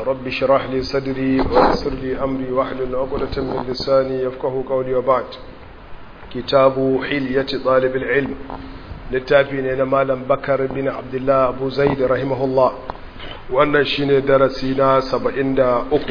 رب اشرح لي صدري ويسر لي أمري واحلل عقدة من لساني يفقه قولي وبعد كتاب حلية طالب العلم littafi malam bakar bin abdullah abu zaid rahimahullah wannan shine darasi na saba'in da uku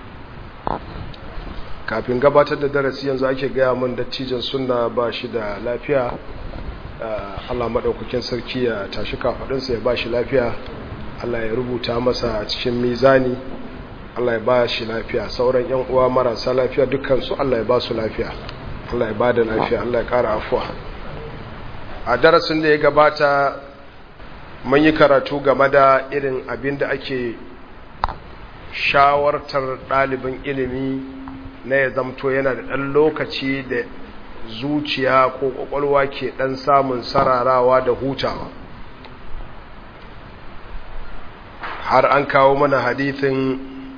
kafin gabatar da darasi yanzu ake gaya mun dattijan sunna ba shi da lafiya allah maɗaukakin sarki ya tashi kafaɗinsa ya ba shi lafiya allah ya rubuta masa a cikin mizani allah ya ba shi lafiya sauran yan uwa marasa lafiya dukkansu allah ya ba su lafiya allah ya ba da lafiya allah ya ƙara afuwa a darasin da ya gabata mun yi karatu game da irin abin da ake shawartar ɗalibin ilimi na ya zamto yana da ɗan lokaci da zuciya ko ƙwaƙwalwa ke ɗan samun sararawa da hutawa har an kawo mana hadithin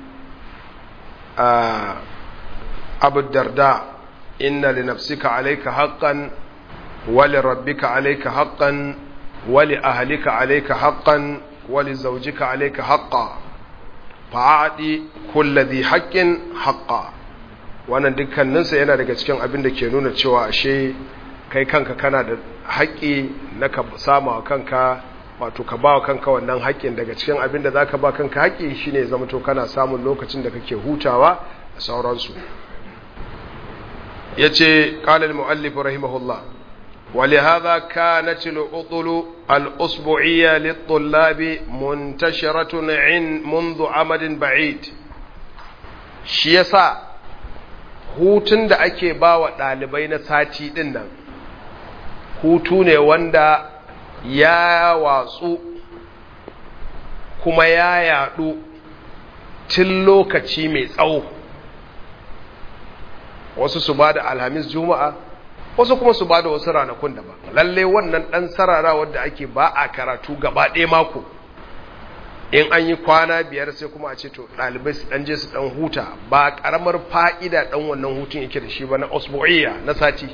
abu darda inna li nafsika alaika haqqan ولربك عليك حقا ولأهلك عليك حقا ولزوجك عليك حقا فأعطي كل ذي حق حقا wannan dukkaninsa yana daga cikin abin da ke nuna cewa ashe kai kanka kana da haƙƙi na ka sama wa kanka wato ka ba wa kanka wannan haƙƙin daga cikin abin da za ka ba kanka haƙƙi shine zama to kana samun lokacin da kake hutawa da sauransu ya ce ƙalal mu'allifu rahimahullah ولهذا كانت العطل الأسبوعية للطلاب منتشرة عن منذ عمد بعيد شيسا hutun da ake ba wa ɗalibai na sati ɗin nan hutu ne wanda ya watsu kuma ya yaɗu tun lokaci mai tsawo wasu su ba da alhamis juma'a wasu kuma su ba da wasu ranakun daban lalle wannan ɗan sarara wadda ake ba a karatu gaba ɗaya mako in an yi kwana biyar sai kuma a ce to ɗalibai su ɗan je su ɗan huta ba ƙaramar fa'ida ɗan wannan hutun yake da shi ba na osbo'iya na sati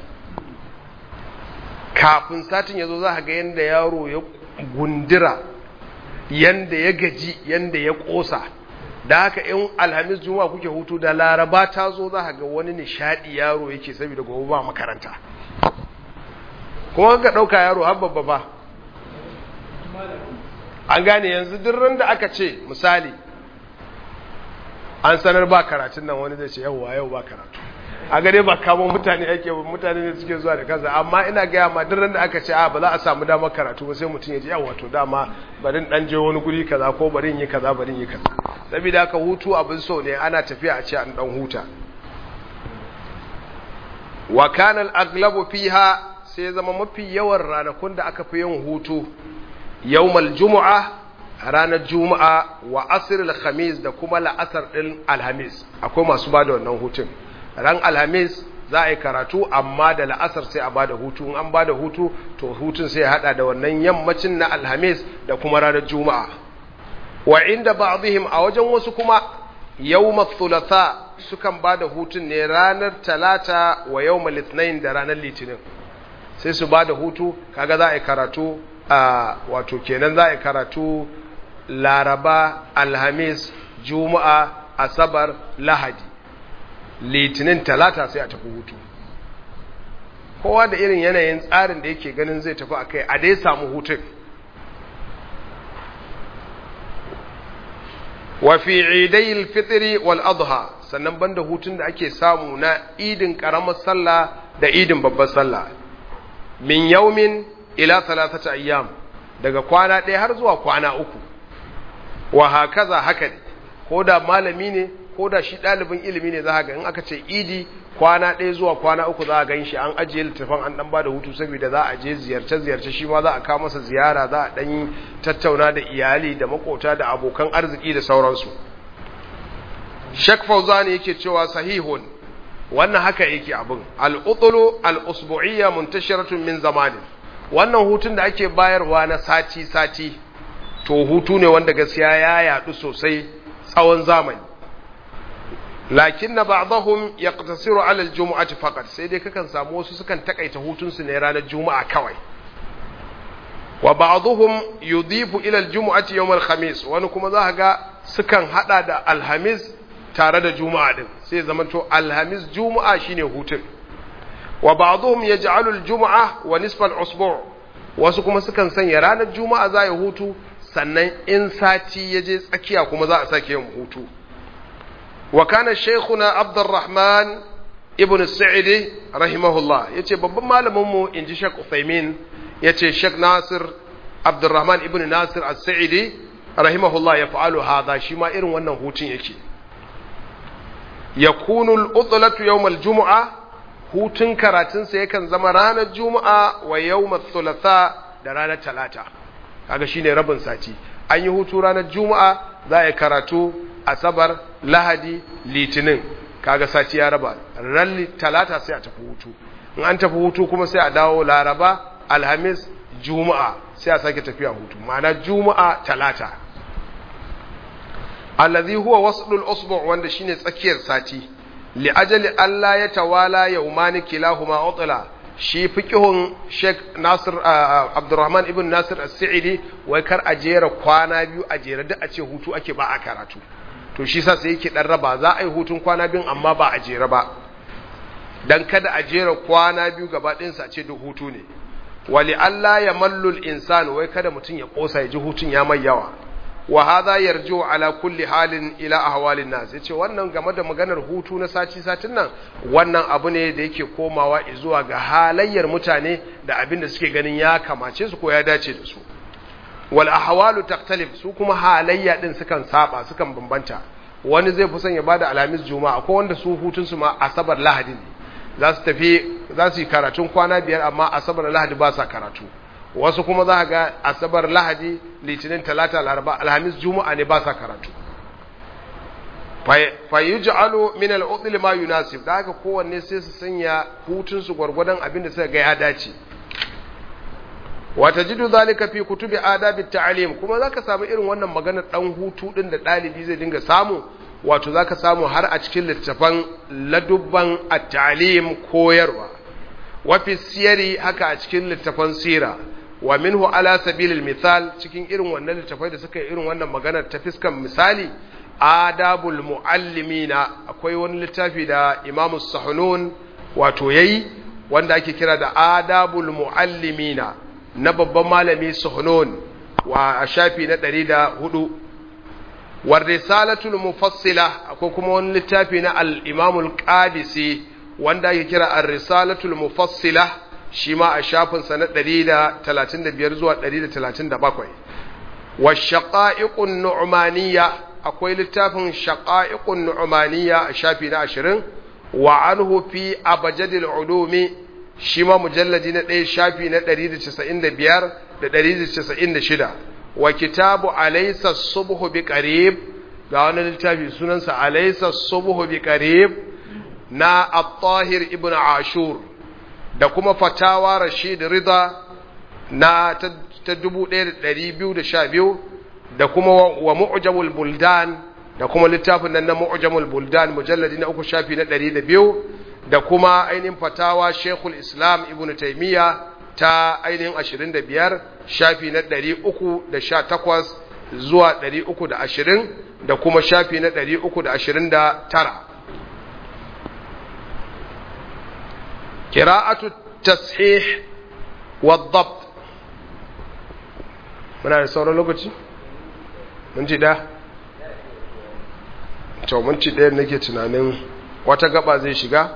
kafin satin ya zo za ga yadda yaro ya gundira yadda ya gaji yadda ya ƙosa da haka in alhamis juma'a kuke hutu da laraba ta zo za ga wani nishadi yaro yake saboda gobe ba makaranta kuma ka ɗauka yaro har babba ba an gane yanzu duk da aka ce misali an sanar ba karatun nan wani zai ce yauwa yau ba karatu a gare ba kamo mutane ake mutane ne suke zuwa da kansa amma ina gaya ma duk da aka ce a ba za a samu damar karatu ba sai mutum ya ji yawa to dama barin dan je wani guri kaza ko barin yi kaza barin yi kaza saboda haka hutu abin so ne ana tafiya a ce an dan huta wa kana al-aglabu fiha sai zama mafi yawan ranakun da aka fi yin hutu yawmal jumu'a ranar juma'a wa asr al-khamis da kuma la'asar din alhamis akwai masu bada wannan hutun ran alhamis za a yi karatu amma da la'asar sai a bada hutu in an bada hutu to hutun sai ya hada da wannan yammacin na alhamis da kuma ranar juma'a wa inda ba'dihim a wajen wasu kuma yawma thulatha sukan bada hutun ne ranar talata wa yawmal ithnain da ranar litinin sai su bada hutu kaga za a yi karatu a wato kenan za a yi karatu laraba alhamis juma'a asabar lahadi litinin talata sai a tafi hutu kowa da irin yanayin tsarin da yake ganin zai tafi a kai a dai samu hutun wa fi idayil fitri wal adha sannan banda hutun da ake samu na idin karamar sallah da idin babbar sallah min yaumin ila thalathati ayyam daga kwana ɗaya har zuwa kwana uku wa hakaza haka ne ko da malami ne ko da shi ɗalibin ilimi ne za ga in aka ce idi kwana ɗaya zuwa kwana uku za a gan shi an ajiye littafin an ɗan ba da hutu saboda za a je ziyarce-ziyarce shi ma za a kawo masa ziyara za a ɗan tattauna da iyali da makota da abokan arziki da sauransu shek fauzani yake cewa sahihun wannan haka yake abin al'utulu al'usbu'iyya muntashiratun min zamanin wannan hutun da ake bayarwa na sati-sati to hutu ne wanda gaskiya ya yaɗu sosai tsawon zamani lakin na ba'dahum yaqtasiru ala al-jum'ati faqat sai dai kakan samu wasu sukan takaita hutun su ne ranar juma'a kawai wa ba'dhum yudifu ila al-jum'ati yawm al-khamis wani kuma za ga sukan hada da alhamis tare da juma'a din sai zamanto alhamis juma'a shine hutun wa ba'dhum yaj'alu al-jum'a wa nisfa al-usbu' wasu kuma sukan sanya ranar juma'a za ya hutu sannan in sati ya je tsakiya kuma za a sake yin hutu wa kana shaykhuna abdurrahman ibn sa'idi rahimahullah yace babban malamin mu inji Sheikh Uthaymeen yace Sheikh Nasir Abdurrahman ibn Nasir as-Sa'idi rahimahullah ya fa'alu hadha shi ma irin wannan hutun yake yakunu al-utlatu yawm al-jum'a hutun karatun sa yakan zama ranar juma'a wa yawm thulatha da ranar talata kaga shine rabin sati an yi hutu ranar juma'a za a yi karatu asabar lahadi litinin kaga sati ya raba ran talata sai a tafi hutu in an tafi hutu kuma sai a dawo laraba alhamis juma'a sai a sake tafiya hutu ma'ana juma'a talata allazi huwa waslul usbu' wanda shine tsakiyar sati li ajali Allah ya tawala yawmani kilahuma utla shi fiqhun Sheikh Nasir Abdurrahman ibn Nasir As-Sa'idi wai kar a jera kwana biyu a jera duk a ce hutu ake ba a karatu to shi sa sai yake dan raba za a yi hutun kwana biyun amma ba a jera ba dan kada a jera kwana biyu gaba ɗayan sa ce duk hutu ne wali Allah ya mallul insan wai kada mutum ya kosa ya ji hutun ya mai yawa wa hadha yarju ala kulli halin ila ahwalin nas yace wannan game da maganar hutu na sati satin nan wannan abu ne da yake komawa zuwa ga halayyar mutane da abin da suke ganin ya kamace su ko ya dace da su wal ahwalu taktalif su kuma halayya din sukan saba sukan bambanta wani zai fi son ya bada alhamis juma'a akwai wanda su hutun su ma asabar lahadi ne za su tafi za su yi karatun kwana biyar amma asabar lahadi ba sa karatu wasu kuma za ga asabar lahadi litinin talata laraba alhamis juma'a ne ba sa karatu fa yuj'alu min al ma yunasib da haka kowanne sai su sanya hutun su gwargwadon abin da suka ga ya dace wata jidu zalika fi kutubi adabi ta'lim kuma zaka samu irin wannan maganar dan hutu din da dalibi zai dinga samu wato zaka samu har a cikin littafan ladubban at-ta'lim koyarwa wa fi siyari haka a cikin littafan sira wa minhu ala sabilil misal cikin irin wannan littafai da suka yi irin wannan maganar ta fiskan misali adabul muallimina akwai wani littafi da imamu sahnun wato yayi wanda ake kira da adabul muallimina na babban malami suhnun wa a shafi na ɗari da hudu war risalatul mufassila akwai kuma wani littafi na al-imamul qadisi wanda ake kira ar-risalatul mufassila shi ma a shafinsa na 135 zuwa 137 wa shaqa'iqun nu'maniyya akwai littafin shaqa'iqun nu'maniyya a shafi na 20 wa anhu fi abjadil ulumi shi ma mujalladi na ɗaya shafi na 195 da 196 wa kitabu alaysa subhu bi qarib ga wani littafi sunansa alaysa subhu bi qarib na at-tahir ibn ashur da kuma fatawa rashid rida na ta 1212 da kuma wa mu'jamul buldan da kuma littafin nan na mu'jamul buldan mujalladi na uku shafi na 102 da kuma ainihin fatawa shekul islam ibn taimiyya ta ainihin 25 shafi na 318 zuwa 320 da kuma shafi na 329 قراءة التصحيح والضبط muna da sauran lokaci? mun ci da? cewa mun ci ɗaya nake tunanin wata gaba zai shiga?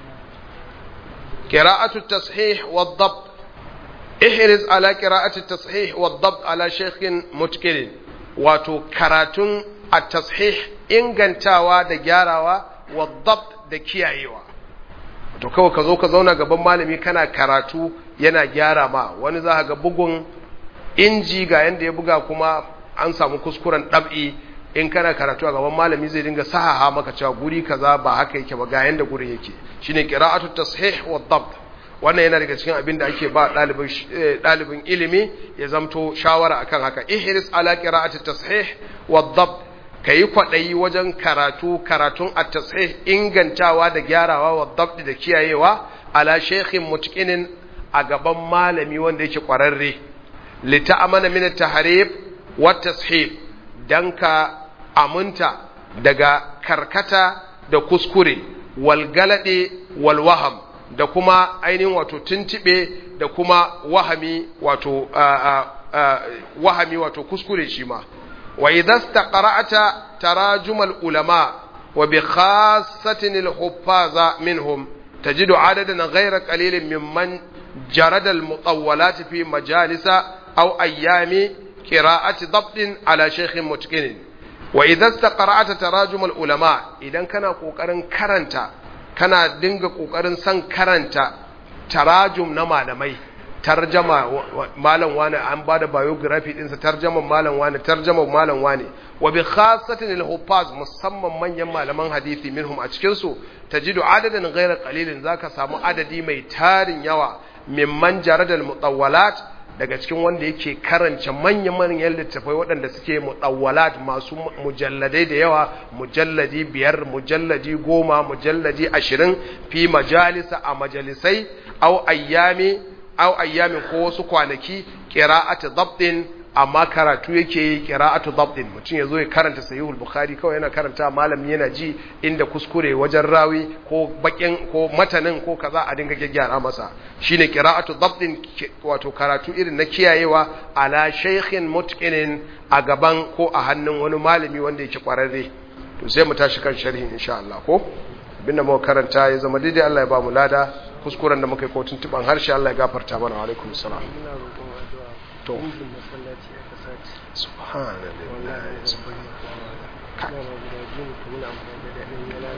قراءة التصحيح والضبط احرز على قراءة التصحيح والضبط على شيخ متكل واتو كراتون التصحيح ingantawa da gyarawa والضبط da kiyayewa to kawai ka zo ka zauna gaban malami kana karatu yana gyara ma wani za ga bugun inji ga yanda ya buga kuma an samu kuskuren ɗab'i in kana karatu a gaban malami zai dinga sahaha maka cewa guri kaza ba haka yake ba ga yanda gurin yake shine qira'atu tashih wa dabt wannan yana daga cikin abin da ake ba ɗalibin ɗalibin ilimi ya zamto shawara akan haka ihris ala qira'ati tashih wa dabt ka yi kwaɗayi wajen karatu karatun a tasih ingantawa da gyarawa wa dabdi da kiyayewa ala shekhin mutkinin a gaban malami wanda yake ƙwararre lita amana min taharif wa tashib dan ka aminta daga karkata da kuskure wal galade wal waham da kuma ainihin wato tuntube da kuma wahami wato wahami wato kuskure shi ma wa idza istaqra'ata tarajum al ulama wa bi khassatin al huffaza minhum tajidu adadan ghayra qalilin mimman jarada al mutawwalat fi majalisa aw ayyami qira'ati dabtin ala shaykhin mutqinin wa idza istaqra'ata tarajum al ulama idan kana kokarin karanta kana dinga kokarin san karanta tarajum na malamai tarjama malam wani an bada biography dinsa tarjaman malam wani tarjaman malam wani wa bi khassatin al huffaz musamman manyan malaman hadisi minhum a cikin su tajidu adadan ghayra qalilin zaka samu adadi mai tarin yawa mimman jaradal mutawwalat daga cikin wanda yake karanta manya-manyan littafai waɗanda suke mutawwalat masu mujalladai da yawa mujalladi biyar mujalladi goma mujalladi ashirin fi majalisa a majalisai au ayyami au ayyamin ko wasu kwanaki qira'atu dabtin amma karatu yake yi qira'atu dabtin mutum yazo ya karanta sahihul bukhari kawai yana karanta malami yana ji inda kuskure wajen rawi ko bakin ko matanin ko kaza a dinga gyaggyara masa shine qira'atu dabtin wato karatu irin na kiyayewa ala shaykhin mutqinin a gaban ko a hannun wani malami wanda yake kwararre to sai mu tashi kan sharhin insha Allah ko abinda muka karanta ya zama daidai Allah ya ba mu lada kuskuren da muka yi ko tuntuban harshe Allah ya gafarta mana wa alaikum salam to subhanallahi